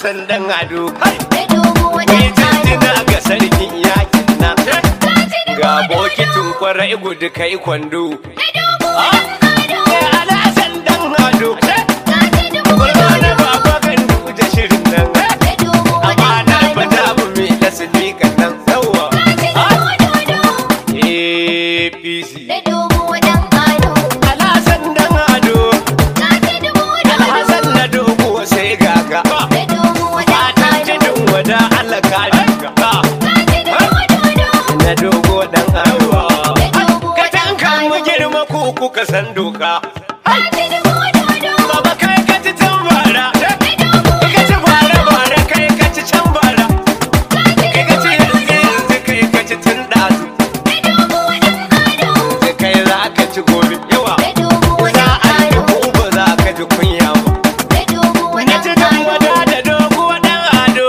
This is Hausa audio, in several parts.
alasan dan ado da dogo ni dan jinjina ado ga sarkin yakin nan Kaji dubu ga dan bokitin kwarai gudu kai kwando da dogo dan ado Eh, alasan dan ado Kaji dubu Kwallo na dan ado baba kan da shirin nan da dogo amma dan na fada ado mu mai da sadiƙan nan yawa Kaji dubu dodo APC da dogo dan ado alasan dan ado Kaji dubu alhassan dodo na dogo sai gaga da dogo dan fatan ado jinin wada Allah ka dinga Kaji dubu dodo na dogo dan ado da dogo ka dan tanka mu ado girma ko kuka san doka Kaji dubu dodo baba kai ka ci can bara da dogo ka ci bara bara kai ka ci can bara kai ka ci yanzu yanzu kai ka ci tun ɗazu da dogo dan ado yanzu kai za ka ci gobe yawa da dogo za dan a yi ado ko ba za ka ji kunya ba da dogo Na ci dan dan ado wada da dogo dan ado.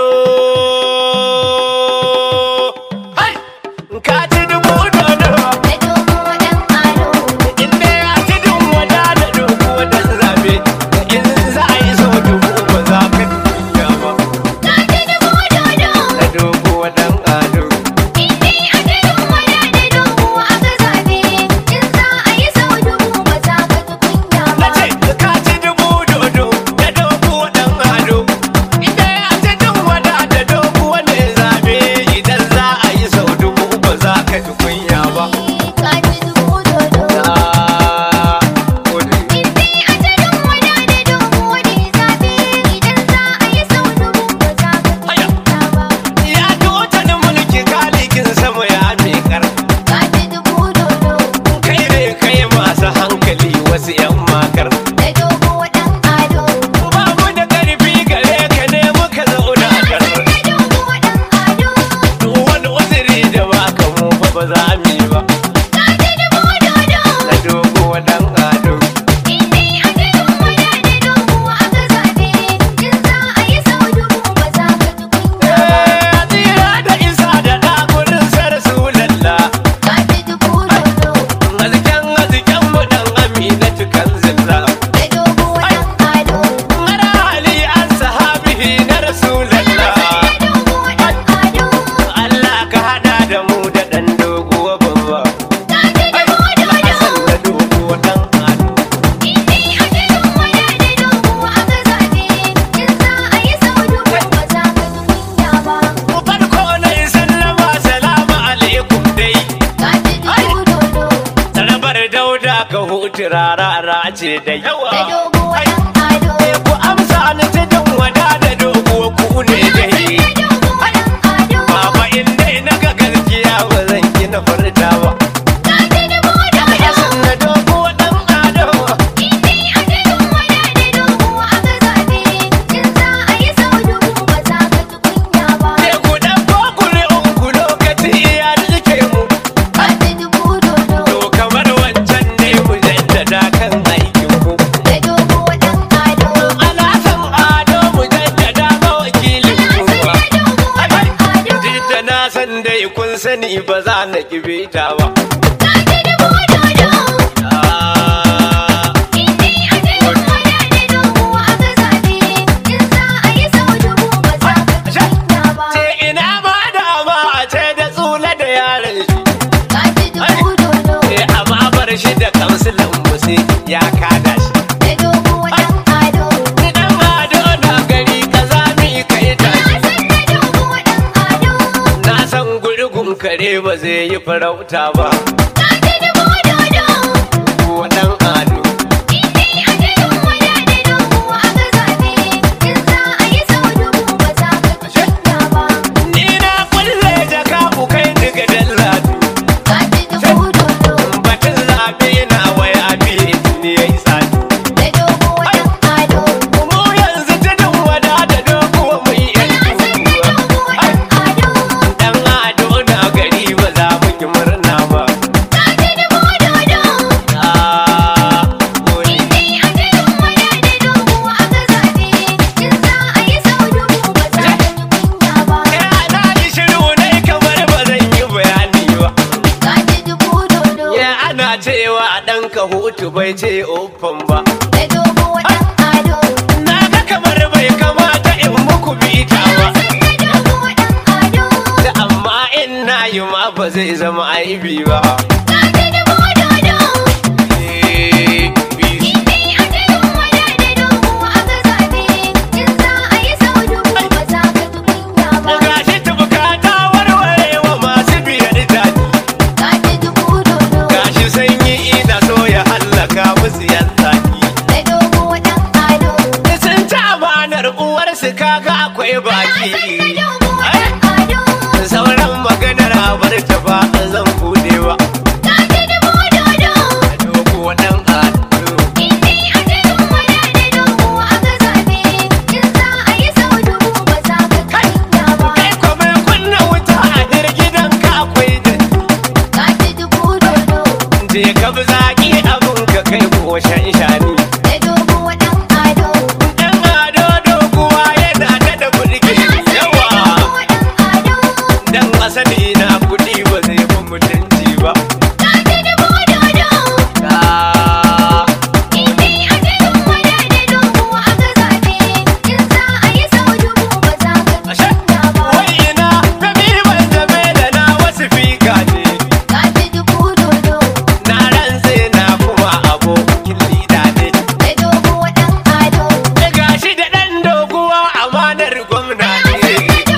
Hai! Ka ci dubu dodo. da dogo dan ado Inda ya ci dun wada da dogo dan zabe. In za a yi so dubu ba za ka tuya ba. Kaji dubu dodo Da dogo dan ado. Inni a gidan waya da dogo aka zabe in za a yi sau dubu ba za ka ji kunya Na ba. ce ka ci dubu dodo da dogo dan ado. Inda ya ci dun wada da dogo ne zabe. Idan za a yi sau dubu ba za ka ji kunya ba. Kaji dubu dodo. Ah, gode. Inni a gidan waya da dogo ne zabe idan za a yi sau dubu ba za ka ji Haya. kunya ba. Ya tota da mulki kalikin sama ya mekar Kaji dubu dodo kai ne kai masu hankali wasu yan makar da dogo dan ado. ba mu da karfi gare ka ne muka zauna kar Da dogo dan ado. duk wani uzuri da baka mu fa ba za mu yi ba Kaji dubu dodo. na dogo dan ado Inni a gidan waya da dogo aka zabe in za a yi sau dubu ba za ka ji kunya ba. Eh, tsira da isa da ɗagurin sarsu lalla Kaji dubu dodo aziken aziken mu dan amina tukan zilla da dogo dan ado. mara ali an sahabihi na rasulallah Da dogo dan ado. Allah ka hada da mu da ɗan doguwa babba. Kaji dubu Hassan dodo. da doguwa ɗan ado. Inni a gidan waya da dogo aka zabe in za a yi sau dubu ba za ka ji kunya ba. Mu farko na yi sallama salamu alaikum dai. Kaji dubu dodo Tsarabar dauda ka hutu rarara ce da yawa. da dogo dan ado. Eh, Ku amsa ni ta jan wada da doguwa ku ne dai. Da dogo dan ado. Baba in dai na ga gaskiya ba zan ki na furta ba. Kaji dubu dodo. Hassan da doguwa ɗan ado. Inni a gidan waya da dogo aka zabe in za a yi sau dubu ba za ka ji kunya ba. Sai ku ɗauko kuri'un ku lokaci iya rike mu. Kaji dubu dodo To kamar wancan ne mu jaddada kan aikin ku. da dogo dan ado. Alasan ado mu jaddada ma wakilin Ana ku san ba. da dogo dan ado. Jidda na san dai kun sani ba za na kibe ta ba. Kaji dubu dodo. Ah, Inni a gidan waya da dogo aka zabe in za a yi sau dubu ba za ka ji kunya ba. Ce ina ma dama a ce da tsula da yaran shi. Kaji dubu dodo Eh, amma bar shi da kansilan mu sai ya kada shi. da dogo dan ado. Ni dan ado na gari kaza mi kai Na tashi. san da dogo dan ado. Na san gurgun kare ba zai yi farauta ba. Kaji dubu dodo. Ko dan ado. Inni a gidan waya da dogo aka zabe in za a yi sau dubu ba za ka ji kunya ba. Ni na kulle jaka ku kai ni ga dallatu. Kaji dubu dodo Batun zaɓe na waya biye ni ya yi tsadi. da dogo dan ado. Mu yanzu tudun wada da dogo mu yi yan Na san da dogo dan ado. Dan ado na gari ba za mu yi murna ba. Kaji dubu dodo. Ah, gode. Inni a gidan waya da dogo aka zabe in za a yi sau dubu ba za ka ji kunya ba. Eh, ana yi shiru ne kamar ba zan yi bayani ba. Kaji dubu dodo Ya ana cewa ɗan ka hutu bai ce ofan ba. da dogo dan ado. Na ga kamar bai kamata in muku bi wallahi ma ba zai zama aibi ba Gaji dubu dodo. Eh, bi- Indai a tudun wada da dogo aka zabe. In za a yi sau dubu ba za ka ji kunya ba. gashi tubuka ta warware wa masu biyar daji Gaji dubu dodo. gashi sanyi ina so ya hallaka musu yan zaki Da dogo ɗan ado. sun ci amanar uwarsu kaga akwai baki Da dogo ɗan ado. sauran maganar abar ta ba zan bude ba Gaji dubu dodo. dogo dan ado Indai a tudun wada da dogo aka zabe. In za a yi sau dubu ba za ka ji kunya ba. kai kuma kunna wuta a hirgidan ka akwai da Gaji dubu dodo. je ka bi zaki abun ka kai ko shan shani Da dogo ɗan ado. dan ado doguwa yana da da burge yawa dan asali na kudi ba zai fi mutunci ba Ah, ashe wai ina tafi ban zame da na wasu fika ne na rantse na kuma abokin lida ne da gashi da dan doguwa amanar gwamna ne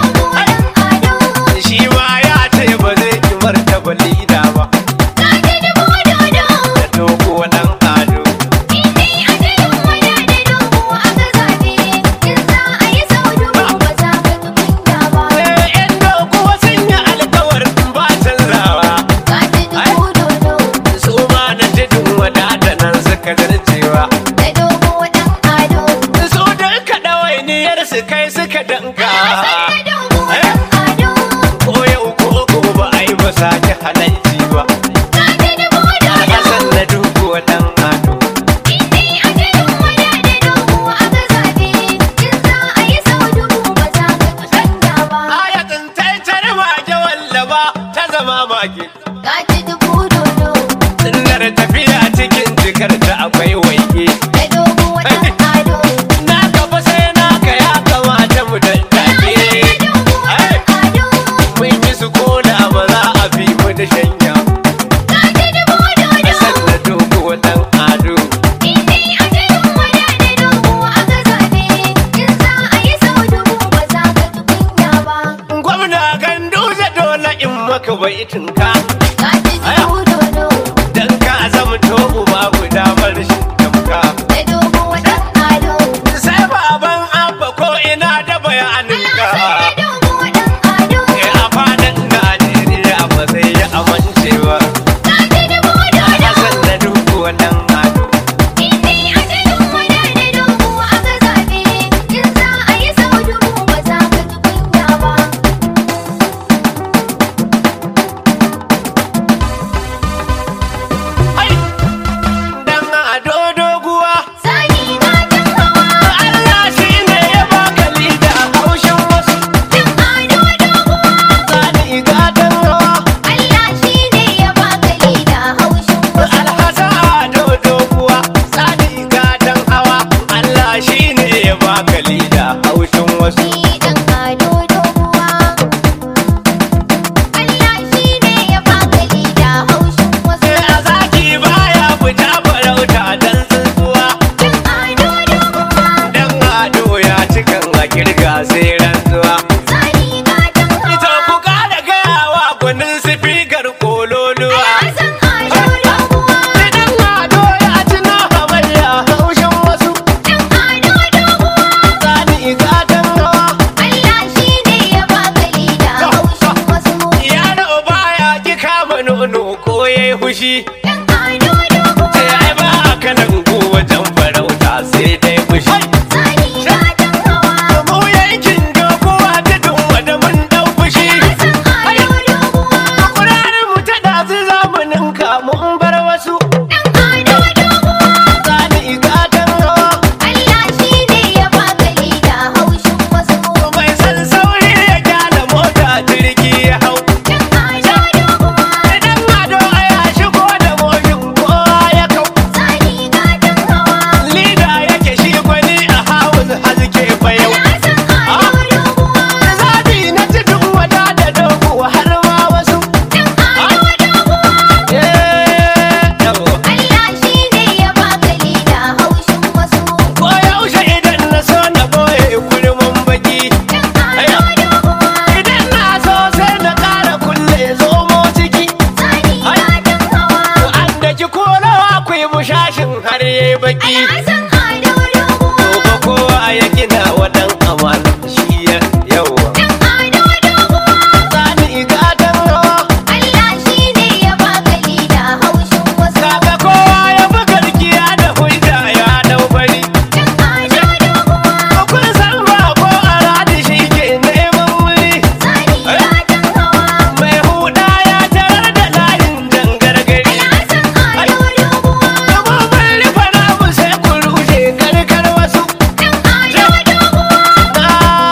shi ma ya ce ba zai ki martaba lida ba da doguwa dan ado Eh, yan doguwa sun yi alkawarin ba canzawa su ma na jidin wadata nan suka zarcewa su duka ɗawainiyar su kai suka danka ko yau ko gobe ai ba sake halalci ba Hassan na doguwa dan ado ayatin taitar mage wallaba ta zama mage Sunnar tafiya cikin jikar ta akwai waige na gaba sai naka ya kamata mu daddake mun yi su koda ba za a bi mu da shanya Hassan na doguwa dan ado gwamna ganduza dole in maka baitinka dan ka zama to uba guda bar shi tamka sai baban abba ko ina da bayaninka Eh, a fadan Najeriya ba zai yi amincewa Hassan na doguwa dan ado Ai! Dan ado doguwa Allah shi ne ya baka lida haushin wasu Sani gatan hawa Alhassan ado doguwa Sani gatan hawa Allah shi ne ya baka lida haushin wasu Sai a zaki baya fita farauta dan tsuntsuwa Dan ado ya cikan a kirga sai rantsuwa Ita ku kada gayawa gwanin sifikar kololuwa Idan ado ya ci na hamayya haushin wasu Sani gatan hawa Yaro baya ki kama nono ko yayi hushi Sai ai ba kanan ku wajen farauta sai dai fushi Mu yankin doguwa ta dumma da mun dau fushi Kurarin mu ta dazu zamanin kamun bar wasu Sani gatan hawa Mai san sauri ya gyara mota jirgi ya hau Idan ado ya shigo da moshin kowa ya kau Lida yake shi gwani a hawun haske bayau Zabi na cikin wada da dogo har ma wasu har yayi baki Alhassan Ado Doguwa. gobe kowa ya gina wadan amana shi ya yawa Dan Ado Doguwa. sani gatan rawa Allah shi ne ya baka lida haushin wasu. kaga kowa ya fi garkiya da hujja ya dau bari Dan Ado Doguwa. kun san ba ko a radi shi ke neman wuri Sani gatan hawa. mai huda ya tarar da layin dangargari Alhassan Ado Doguwa. Gaba mai rufe namu sai ku rushe karkar wasu Dan Ado Doguwa. na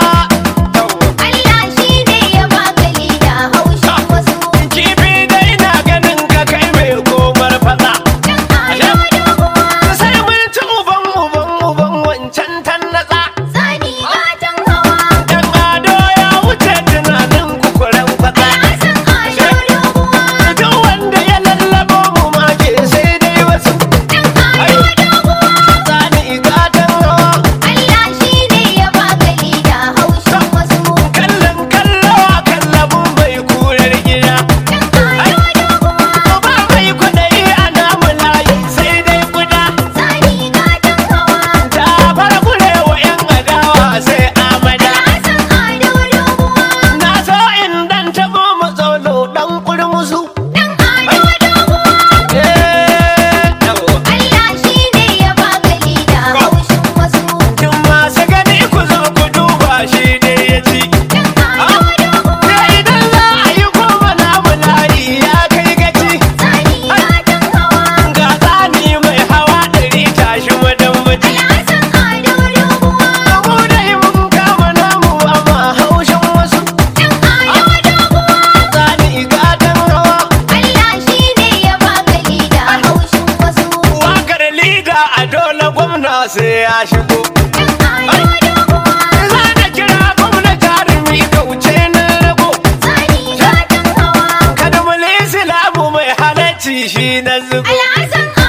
Allah shi ne ya baka lida haushin wasu. kifi da ina ganin ka kai mai komar fada Dan Ado Doguwa. sai mun ci uban uban uban wancan tannatsa Sani gatan hawa. dan ado ya wuce tunanin kukuren fada Alhassan Ado Doguwa. duk wanda ya lallabo mu ma ke sai dai wasu Dan Ado Doguwa. tsani gatan rawa Allah shi ne ya baka lida haushin wasu. kallon kallo a kallabun mai kurar gida Dan Ado Doguwa. ba mai kwaɗayi a namu layi sai dai guda Sani gatan hawa. ta fara kurewa yan adawa sai amada Alhassan Ado Doguwa. na so in dan taɓo mu tsolo dan kurmusu Dan Ado Doguwa. eh yawa. Allah shi ne ya baka lida haushin wasu. Kin masu gani ku zo ku duba shi ne ya ci Dan Ado Doguwa. da idan za a yi koma namu layi ya kai gaci Sani gatan hawa. ga tsani mai hawa ɗari tashi madan maji Alhassan Ado Doguwa. mu dai mun kama namu amma haushin wasu Dan Ado Doguwa. tsani gatan rawa Allah shi ne ya baka lida haushin wasu. wakar liga a dole gwamna sai ya shigo Dan Ado Doguwa. za na kira gwamna jarumi kauce na rago Sani gatan hawa. kada mu islamu mai halacci shi na zubo Alhassan